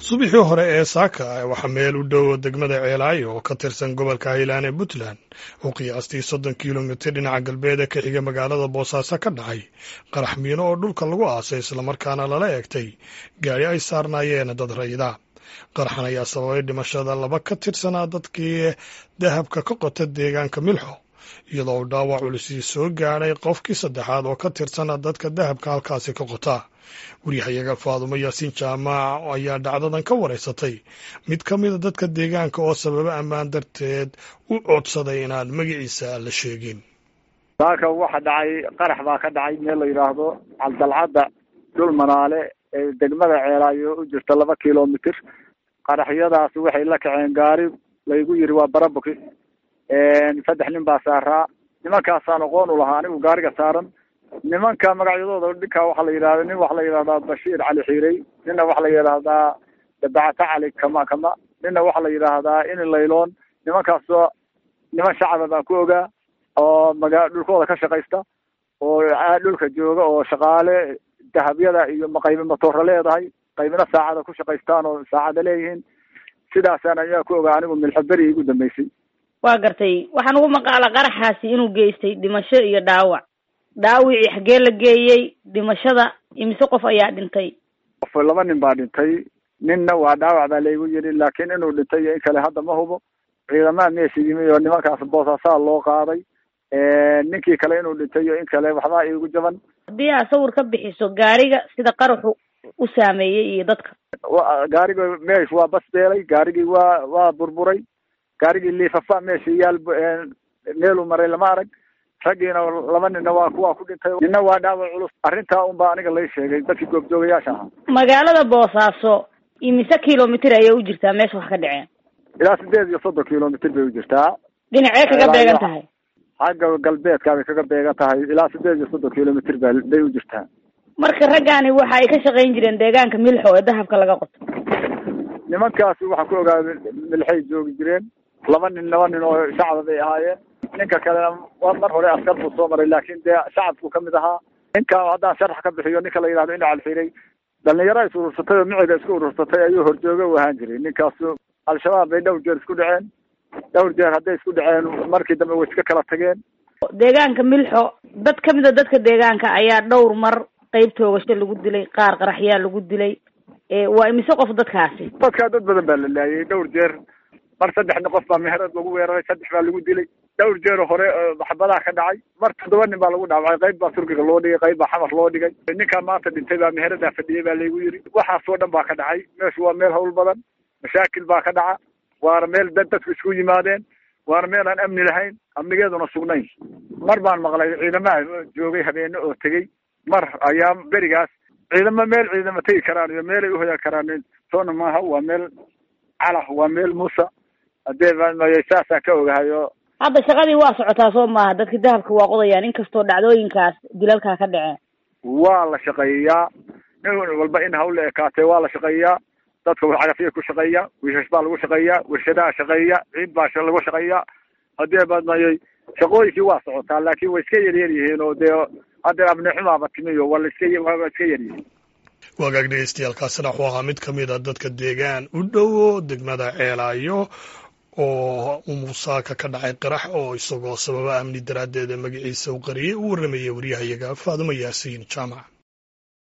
subaxii hore ee saaka waxaa meel u dhow degmada ceelaayo oo ka tirsan gobolka hiilaan ee puntland oo qiyaastii soddon kilomitir dhinaca galbeed ee ka xiga magaalada boosaaso ka dhacay qarax miino oo dhulka lagu aasay islamarkaana lala eegtay gaari ay saarnaayeen dad rayida qaraxan ayaa sababay dhimashada laba ka tirsanaa dadkii dahabka ka qota deegaanka milxo iyadoo uu dhaawac culisii soo gaadhay qofkii saddexaad oo ka tirsana dadka dahabka halkaasi ka qota waryahayaga faadumo yaasiin jaamac ayaa dhacdadan ka waraysatay mid ka mida dadka deegaanka oo sababo ammaan darteed u codsaday inaan magaciisa la sheegin saaka waxa dhacay qarax baa ka dhacay meel la yidhaahdo caldalcadda dhul manaale ee degmada ceelaayo u jirta laba kilomitir qaraxyadaas waxay la kaceen gaari laygu yiri waa barabuki saddex nin baa saaraa nimankaasaan aqoon u lahaa anigu gaariga saaran nimanka magacyadooda dhinkaa waxaa la yidhahda nin waxaa la yidhahdaa bashiir cali xiirey ninna waxaa la yidhaahdaa dabacata cali kama kama ninna waxaa la yidhaahdaa ini layloon nimankaasoo niman shacaba baan ku ogaa oo maga dhulkooda ka shaqaysta oo dhulka jooga oo shaqaale dahabyada iyo maqaybi matoora leedahay qaybina saacada ku shaqaystaan oo saacada leeyihiin sidaasaan ayaa ku ogaa anigu milxaberi igu dambeysay waa gartay waxaan ugu maqaala qaraxaasi inuu geystay dhimasho iyo dhaawac dhaawicii xaggee la geeyey dhimashada imise qof ayaa dhintay qof laba nin baa dhintay ninna waa dhaawac baa laygu yidhi laakiin inuu dhintay iyo in kale hadda ma hubo ciidamaha meesha yimi oo nimankaas boosaasaa loo qaaday ninkii kale inuu dhintay iyo in kale waxbaa iigu jaban haddii aad sawir ka bixiso gaariga sida qaraxu u saameeyey iyo dadka gaariga meesh waa basbeelay gaarigii waa waa burburay gaarigii liifafa meesha yaal meeluu maray lama arag raggiina laba ninna waa kuwaa ku dhintay ninna waa dhaawac culus arrintaa unbaa aniga lay sheegay dadkii goobjoogayaasha ahaa magaalada boosaaso imise kilomitir ayay u jirtaa meesha wax ka dhaceen ilaa sideed iyo soddon kilomitir bay u jirtaa dhinacee kaga beegan tahay xagga galbeedka bay kaga beegan tahay ilaa sideed iyo soddon kilomitir ba bay u jirtaa marka raggaani waxa ay ka shaqayn jireen deegaanka milxo ee dahabka laga qoto nimankaasi waxaan ku ogaaday milxay joogi jireen laba nin laba nin oo shacaba bay ahaayeen ninka kalena waa mar hore askar buu soo maray laakin dee shacabku kamid ahaa ninka haddaan sharax ka bixiyo ninka la yidhahdo ina calxiray dhalinyaro is urursatay oo miciga isku urursatay ayuu horjooge u ahaan jiray ninkaasu al-shabaab bay dhowr jeer isku dhaceen dhowr jeer hadday isku dhaceen markii dambe way iska kala tageen deegaanka milxo dad kamid a dadka deegaanka ayaa dhowr mar qeyb toogasho lagu dilay qaar qaraxyaa lagu dilay waa imise qof dadkaasi dadkaa dad badan baa la laayay dhowr jeer mar saddexna qof baa meherad lagu weeraray saddex baa lagu dilay dhowr jeer hore maxbadaha ka dhacay mar toddoba nin baa lagu dhaawacay qayb baa turkiga loo dhigay qayb baa xamar loo dhigay ninkaan maanta dhintay baa meheradaa fadhiyay baa laygu yiri waxaasoo dhan baa ka dhacay meeshu waa meel hawl badan mashaakil baa ka dhaca waana meel dad dadku isku yimaadeen waana meel aan amni lahayn amnigeeduna sugnayn mar baan maqlay ciidamaha joogay habeene oo tegey mar ayaa berigaas ciidamo meel ciidamo tegi karaan iyo meelay uhoyan karaan soona maaha waa meel calah waa meel muusa hadee saasaan ka ogahayo hadda shaqadii waa socotaa soo maaha dadka dahabka waa qodayaan inkastoo dhacdooyinkaas dilalkaa ka dhaceen waa la shaqeeyaa nin walba in hawla ekaatee waa la shaqeeyaa dadka cagafya ku shaqeeya wiishash baa lagu shaqeeyaa warshadaha shaqeeya ciid baa lagu shaqeeyaa hadee badmayay shaqooyinkii waa socotaa laakin way iska yaryar yihiin oo dee hadda abnixumaaba timiyo waa laiska waa iska yaryihiin wagaag dhegeystayaaalkaasina wuxuu ahaa mid ka mid a dadka deegaan u dhowo degmada ceelaayo oo umusaaka ka dhacay qarax oo isagoo sababa amni daraaddeeda magaciisa u qariyay u warramayay waryahayaga faadumo yaasiin jaamac